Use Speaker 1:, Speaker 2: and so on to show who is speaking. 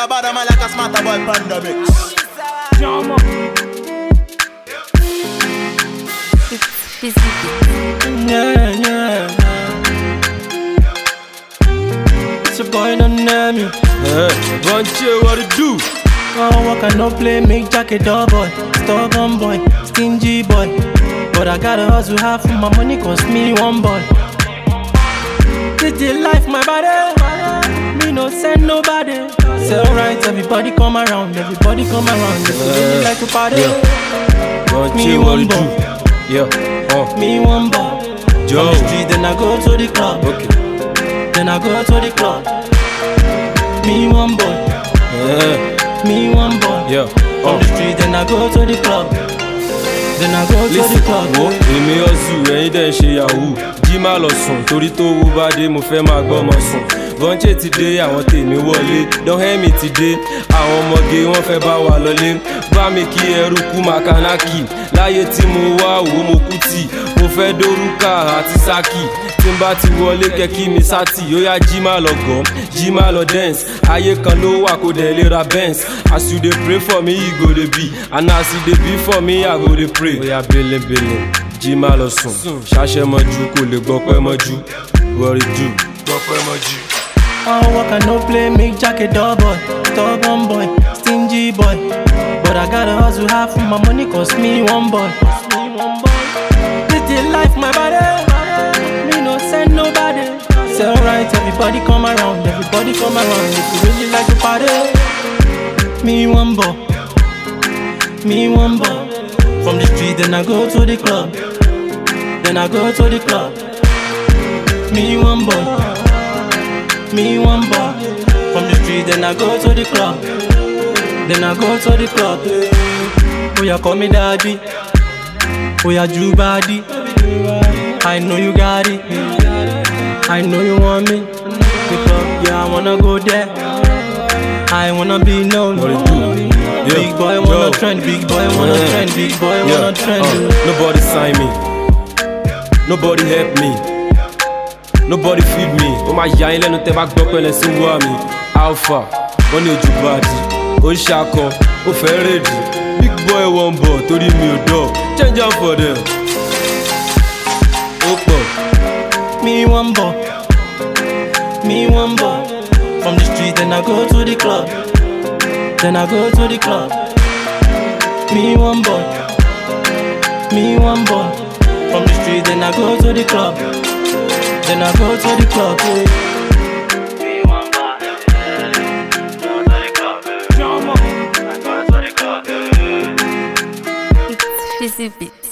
Speaker 1: a bad man like a smarter boy pandemic.
Speaker 2: It's Fizzy.
Speaker 3: Yeah, yeah. It's a boy, don't know me.
Speaker 4: Hey, Bunche, what it do?
Speaker 3: Oh, I cannot play, make jacket dog boy. Stubborn boy, stingy boy. But I gotta hustle hard for my money, cost me one boy. This the life, my body. Me no send nobody. Sell right, everybody come around, everybody come around. If you really like to party,
Speaker 4: Bunche,
Speaker 3: Me
Speaker 4: what
Speaker 3: one
Speaker 4: it do? Yeah, uh,
Speaker 3: me one boy.
Speaker 4: Joe.
Speaker 3: On the street, then I go to the club.
Speaker 4: Okay.
Speaker 3: Then I go to the club. Me one boy,
Speaker 4: Yeah,
Speaker 3: me one boy.
Speaker 4: yeah,
Speaker 3: On
Speaker 4: uh.
Speaker 3: the street, then I go to the club. Then I go to the
Speaker 4: Listen,
Speaker 3: club.
Speaker 4: wo èmi ọ̀sùn ẹ̀yin dẹ̀ ń ṣe yahoo jí má lọ sùn torí tó wú bá dé mo fẹ́ máa gbọ́ ọmọ sùn bọ́ńchẹ́ ti dé àwọn tèmi wọlé dọ́hẹ́mì ti dé àwọn ọmọge wọn fẹ́ bá wa lọlé bá mi kí ẹrú kú makanaki láyé tí mo wá òwò mo kú tì mo fẹ́ dórúkà àti sákì tí n bá ti wọlé kẹ́kí mi sátì ó yá jí má lọ gọ́ jí má lọ dance ayé kan ló wà kó dẹ̀ lè ra benz as you dey pray for me e go dey be and as e dey be for me i go dey pray. ó yá belebele jí má lọ sùn ṣàṣẹ mọ́jú kò lè gbọ́pẹ́ mọ́jú wọ́rí jù gbọ́pẹ́ mọ́jú.
Speaker 3: Oh, I cannot play, make jacket dog boy. Stubborn boy, stingy boy. But I gotta hustle hard for my money, cost me one boy. This the life, my body. Me no send nobody. Sell right, everybody come around, everybody come around. If you really like to party, me one boy. Me one boy. From the street, then I go to the club. Then I go to the club. Me one boy. Me one boy From the street then I go to the club Then I go to the club Oh yeah call me daddy Oh yeah Jew body I know you got it I know you want me The club yeah I wanna go there I wanna be known
Speaker 4: What it do? Yeah.
Speaker 3: Big boy wanna
Speaker 4: Yo.
Speaker 3: trend Big boy wanna
Speaker 4: Yeah.
Speaker 3: trend Big boy
Speaker 4: Yeah,
Speaker 3: wanna trend
Speaker 4: uh, nobody sign me nobody help me nobody feed me ó máa yà yín lẹ́nu tẹ́ bá gbọ́ pẹ́lẹ́ sí wá mi alpha wọ́n ní ojú bàdí ó ń ṣakọ ó fẹ́ rèdì big boy wọn bọ̀ torí mi ò dọ̀ change am for them. ó pọ̀
Speaker 3: Me one boy, me one boy. From the street, then I go to the club. Then I go to the club. Me one boy, me one boy. From the street, then I go to the club. Then I go to the club.
Speaker 2: It's Fizzy.